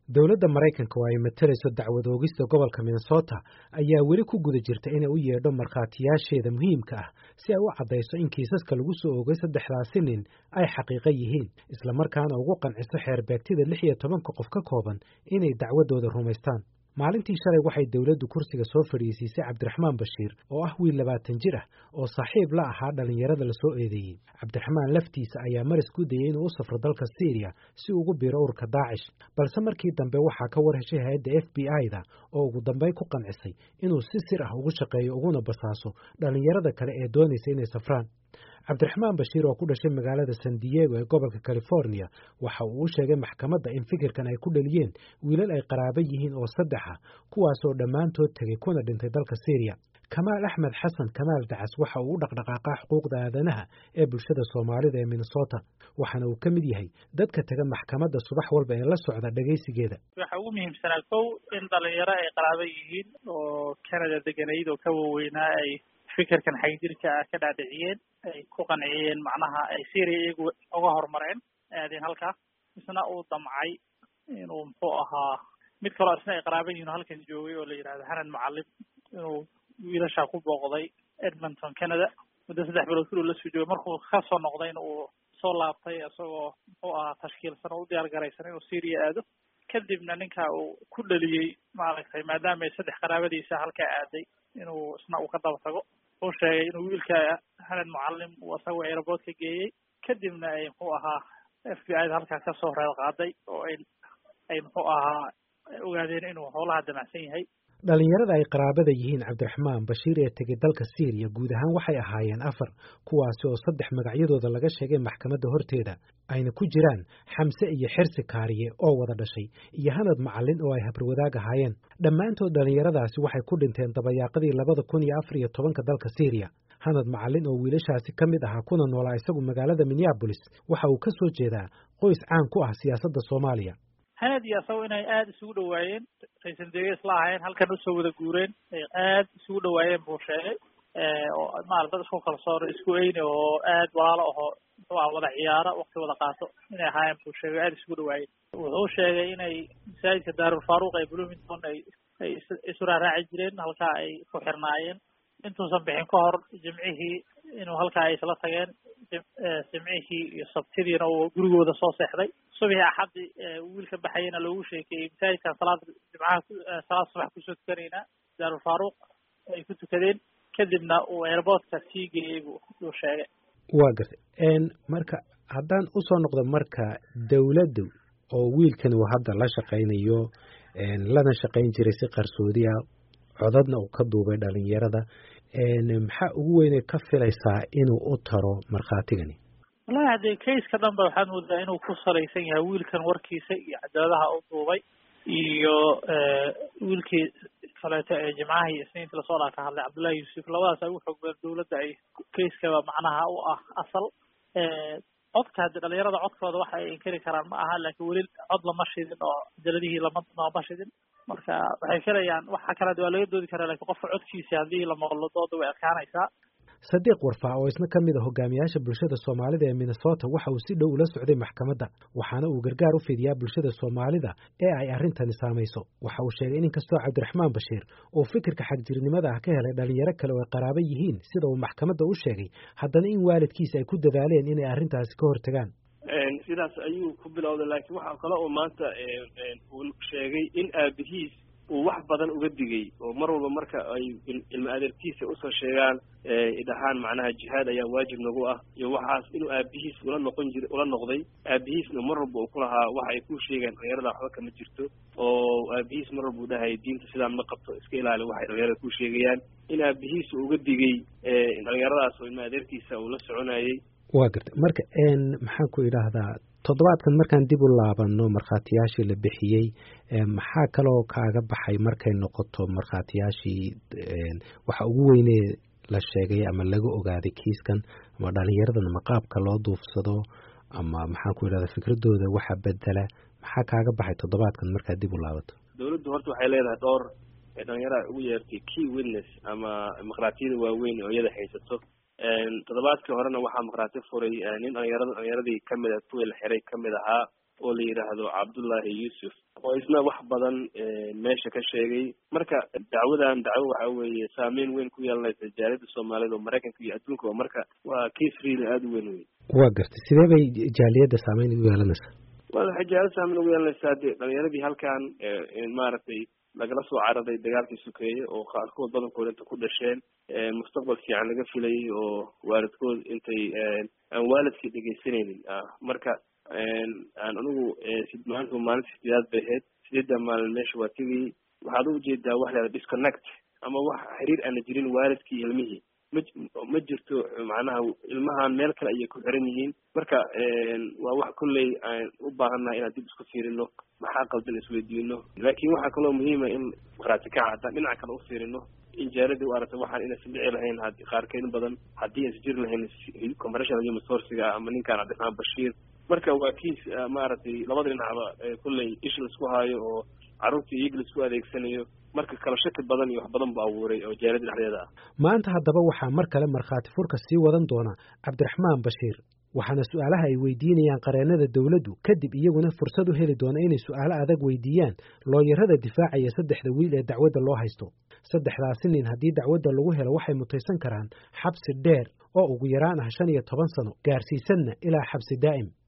dowladda maraykanka oo ay matalayso dacwad oogista gobolka minnesota ayaa weli ku guda jirta inay u yeedho markhaatiyaasheeda muhiimka ah si ay u caddayso in kiisaska lagu soo oogay saddexdaasi nin ay xaqiiqo yihiin islamarkaana ugu qanciso xeerbeegtida lix iyo tobanka qof ka kooban inay dacwaddooda rumaystaan maalintii shalay waxay dowladdu kursiga soo fadhiisiisay cabdiraxmaan bashiir oo ah wiil labaatan jir ah oo saaxiib la ahaa dhallinyarada lasoo eedeeyey cabdiraxmaan laftiisa ayaa maris ku dayey inuu u safro dalka syriya si ugu biiro ururka daacish balse markii dambe waxaa ka war heshay hay-adda f b i-da oo ugu dambeyn ku qancisay inuu si sir ah ugu shaqeeyo uguna basaaso dhallinyarada kale ee doonaysa inay safraan cabdiraxmaan bashiir oo ku dhashay magaalada san diego ee gobolka california waxa uu u sheegay maxkamadda in fikirkan ay ku dhaliyeen wiilal ay qaraabo yihiin oo saddex ah kuwaasoo dhammaantood tegey kuna dhintay dalka syriya kamaal axmed xasan kamaal dacas waxa uu u dhaqdhaqaaqaa xuquuqda aadanaha ee bulshada soomaalida ee minnesota waxaana uu ka mid yahay dadka tega maxkamadda subax walba ee la socda dhegaysigeeda waxa ugu muhiimsanaa kow in dhalinyaro ay qaraabo yihiin oo canada deganayd oo ka waaweynaa ay fikirkan xagjirka ah ka dhaadhiciyeen ay ku qanciyeen macnaha ay syria iyagu uga horumareen aadeen halkaa isna uu damcay inuu muxuu ahaa mid kaloo isna ay qaraaban yihin oo halkan joogay oo la yidhahdo hanan macalin inuu wiilashaa ku booqday edmonton canada muddo saddex bilood kuluu lasoo joogay markuu kasoo noqdayna uu soo laabtay isagoo muxuu ahaa tashkiilsan oo u diyaar garaysan inuu syria aado kadibna ninka uu ku dhaliyey maaragtay maadaama ay saddex qaraabadiisa halkaa aaday inuu isna uu ka daba tago uu sheegay inuu wiilka hanan mucalim uu isagoo aeroboort ka geeyey kadibna ay muxuu ahaa f b i da halkaa kasoo reer qaaday oo ay ay muxuu ahaa ogaadeen inuu howlaha damacsan yahay dhallinyarada ay qaraabada yihiin cabdiraxmaan bashiir ee tegey dalka syriya guud ahaan waxay ahaayeen afar kuwaasi oo saddex magacyadooda laga sheegay maxkamadda horteeda ayna ku jiraan xamse iyo xirsi kaariye oo wada dhashay iyo hanad macalin oo ay habarwadaag ahaayeen dhammaantood dhallinyaradaasi waxay ku dhinteen dabayaaqadii labada kun iyo afar iyo tobanka dalka syriya hanad macalin oo wiilashaasi ka mid ahaa kuna noolaa isagu magaalada minneabolis waxa uu ka soo jeedaa qoys caan ku ah siyaasadda soomaaliya hanad iyo asago inay aada isugu dhawaayeen raysan dege isla ahaayeen halkan usoo wada guureen ay aada isugu dhawaayeen buu sheegay oo maarata dad isku kalsoon isku eyni oo aad walaalo ahoo muxuu ah wada ciyaaro wakti wada qaato inay ahaayeen buu sheegay aada isugu dhawaayeen wuxuu sheegay inay masaajidka daarulfaaruq ee bloomington ay ay isu raaraaci jireen halkaa ay ku xirnaayeen intuusan bixin ka hor jimcihii inuu halkaa ay isla tageen jimcihii iyo sabtidiina uu gurigooda soo seexday subixii axaddi wiilka baxayana loogu sheekeeyey masaajidkan salaada jimcaha salaad subax kusoo tukanaynaa daarulfaaruq ay ku tukadeen kadibna uu airboortka sii geeyey buu uu sheegay waa gartay marka haddaan usoo noqdo marka dawladdu oo wiilkan uu hadda la shaqaynayo lana shaqayn jiray si qarsoodi ah codadna uu ka duubay dhalinyarada maxaa ugu weynay ka filaysaa inuu u taro markhaatigani wallahi haddee kaiska dhan ba waxaad moodaa inuu ku salaysan yahay wiilkan warkiisa iyo cadaaladaha u duubay iyo wiilkii kaleeto ee jimcaha iyo isniinta lasoo dhaa ka hadlay cabdullahi yuusuf labadaas ay u xoog badan dawladda ay kaiskaba macnaha u ah asal codka haddi dhalinyarada codkooda waxa ay inkari karaan ma aha laakiin weli cod lama shidin oo cajaladihii lama lama shidin marka waxay filayaan waxa kale waa laga doodi karaa lakiin qofka codkiisa haddii la maqlo dooda way adkaanaysaa sadiiq warfaa oo isna ka mid a hogaamiyaasha bulshada soomaalida ee minnesota waxa uu si dhow ula socday maxkamadda waxaana uu gargaar u fidiyaa bulshada soomaalida ee ay arrintani saamayso waxa uu sheegay in inkastoo cabdiraxmaan bashiir uu fikirka xagjirnimada ah ka helay dhalinyaro kale oo ay qaraabo yihiin sida uu maxkamadda u sheegay haddana in waalidkiisa ay ku dadaaleen inay arrintaasi ka hortagaan sidaas ayuu ku bilowday laakiin waxaa kale oo maanta uu sheegay in aabihiis uu wax badan uga digay oo mar walba marka ay ilma adeerkiisa usoo sheegaan dhahaan macnaha jihaad ayaa waajib nagu ah iyo waxaas inuu aabihiis ula noqon jira ula noqday aabihiisna mar walba uu ku lahaa waxa ay ku sheegeen dhalinyarada waxba kama jirto oo aabihiis mar walba u dhahay diinta sidaan ma qabto iska ilaali waxay dhalinyarada ku sheegayaan in aabihiis uga digay dhalinyaradaas oo ilma adeerkiisa uu la soconayay waa gartay marka maxaan ku idhaahdaa toddobaadkan markaan dib u laabano markhaatiyaashii la bixiyey maxaa kaloo kaaga baxay markay noqoto markhaatiyaashii waxa ugu weynee la sheegay ama laga ogaaday kiiskan ama dhalinyaradan ama qaabka loo duufsado ama maxaan ku idhahdaa fikradooda waxa bedela maxaa kaaga baxay toddobaadkan markaad dib u laabato dawladdu horta waxay leedahay dhowr dhalinyarada ugu yeertay key witness ama markhaatiyada waaweyn oo iyada haysato toddobaadkii horena waxaa markhaati furay nin dhalinyarada dhalinyaradii kamid ah kuwii la xiray kamid ahaa oo la yidhaahdo cabdullaahi yuusuf oo isna wax badan meesha ka sheegay marka dacwadan dacwo waxa weeye saameyn weyn ku yeelanaysa jaaliyadda soomaaliyed oo maraykanka iyo adduunka marka waa case real aada u weyn wey waa gartay sidee bay jaaliyadda saameyn ugu yeelanaysaa wa waxay jaaliyadda saameyn ugu yeelanaysaa de dhalinyaradii halkan maaragtay lagala soo cararay dagaalkii sukeeye oo qaarkood badankooda inta ku dhasheen mustaqbal fiican laga filayay oo waalidkood intay aan waalidkii dhegaysanaynin marka aan anigu maanta maalinta sideedaad bay ahayd sideedda maalin meesha waa tegayay waxaad u ujeedaa wax lahada disconnect ama wax xiriir aana jirin waalidkii ilmihii ma ma jirto macnaha ilmahan meel kale ayay ku xiran yihiin marka waa wax kolley aan u baahannahay inaan dib isku fiirino maxaa qaldan isweydiino laakiin waxaa kaloo muhiima in markhaati kaca haddaan dhinaca kale u fiirino in jaaladii u aragta waxaan inaysan dhici lahayn had qaarkeed badan haddii aysan jiri lahayn commercial human sourciga ama ninkaan cabdiraxmaan bashiir marka waa kiis maaragtay labada dhinacba kolley ish laisku haayo oo carruurtii iyaga laisku adeegsanayo marka kala shaki badan iyo wax badan bu abuuray oo jaalada dhexdeeda ah maanta haddaba waxaa mar kale markhaati furka sii wadan doona cabdiraxmaan bashiir waxaana su-aalaha ay weydiinayaan qareennada dowladdu kadib iyaguna fursad u heli doona inay su-aalo adag weydiiyaan looyarada difaacaya saddexda wiil ee dacwadda loo haysto saddexdaasi nin haddii dacwadda lagu helo waxay mutaysan karaan xabsi dheer oo ugu yaraan ah shan iyo toban sano gaarsiisanna ilaa xabsi daa'im